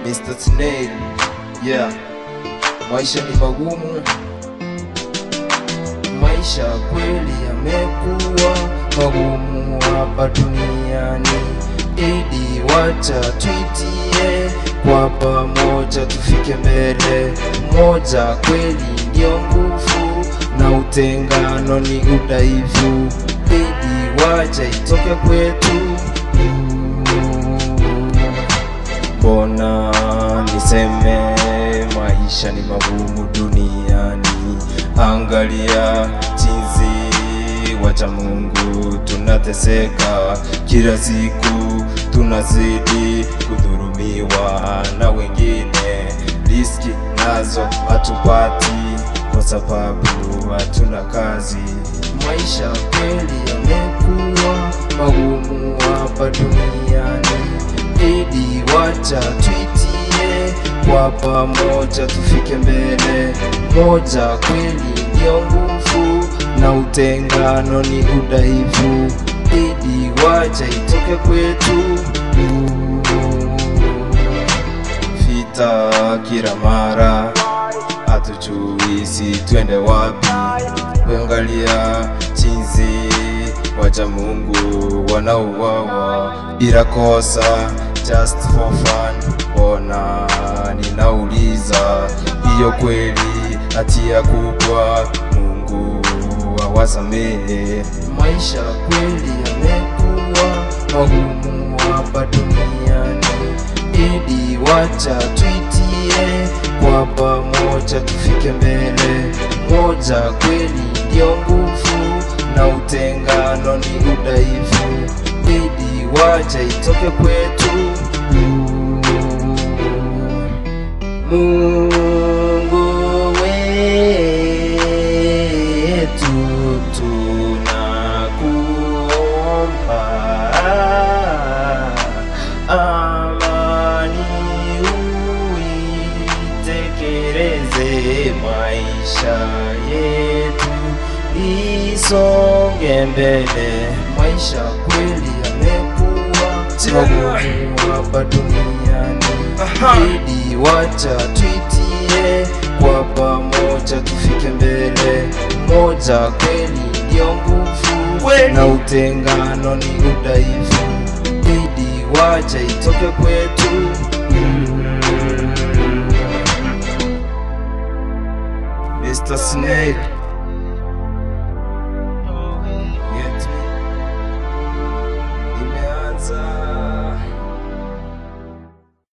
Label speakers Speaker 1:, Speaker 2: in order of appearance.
Speaker 1: Mr. Snail, yeah. Maisha ni magumu, maisha kweli yamekuwa magumu hapa duniani. Idi, wacha tuitie kwa pamoja, tufike mbele. Moja kweli ndio nguvu, na utengano ni udhaifu. Idi, wacha itoke kwetu Mbona niseme maisha ni magumu duniani? Angalia jinsi wacha Mungu tunateseka kila siku, tunazidi kudhurumiwa na wengine, riski nazo hatupati kwa sababu hatuna kazi. Maisha kweli yamekuwa magumu hapa duniani. Idi, wacha tuitie kwa pamoja, tufike mbele. Moja kweli ndio nguvu, na utengano ni udhaifu. Idi, wacha itoke kwetu. Vita kila mara, hatujui si twende wapi. Kuangalia jinsi wacha Mungu wanauawa bila kosa, just for fun. Mbona ninauliza, hiyo kweli hatia kubwa? Mungu awasamehe. Maisha kweli yamekuwa magumu hapa duniani. Idi, wacha tuitie kwa pamoja, tufike mbele. Moja kweli ndio nguvu, na utengano ni udhaifu. Idi, wacha itoke kwetu. Mungu wetu, tunakuomba amani uitekeleze, maisha yetu isonge mbele. Maisha kweli yamekuwa magumu hapa duniani. Idi, wacha tuitie kwa pamoja, tufike mbele. Moja kweli ndio nguvu, na utengano ni udhaifu. Idi, wacha itoke kwetu. Mr. Snake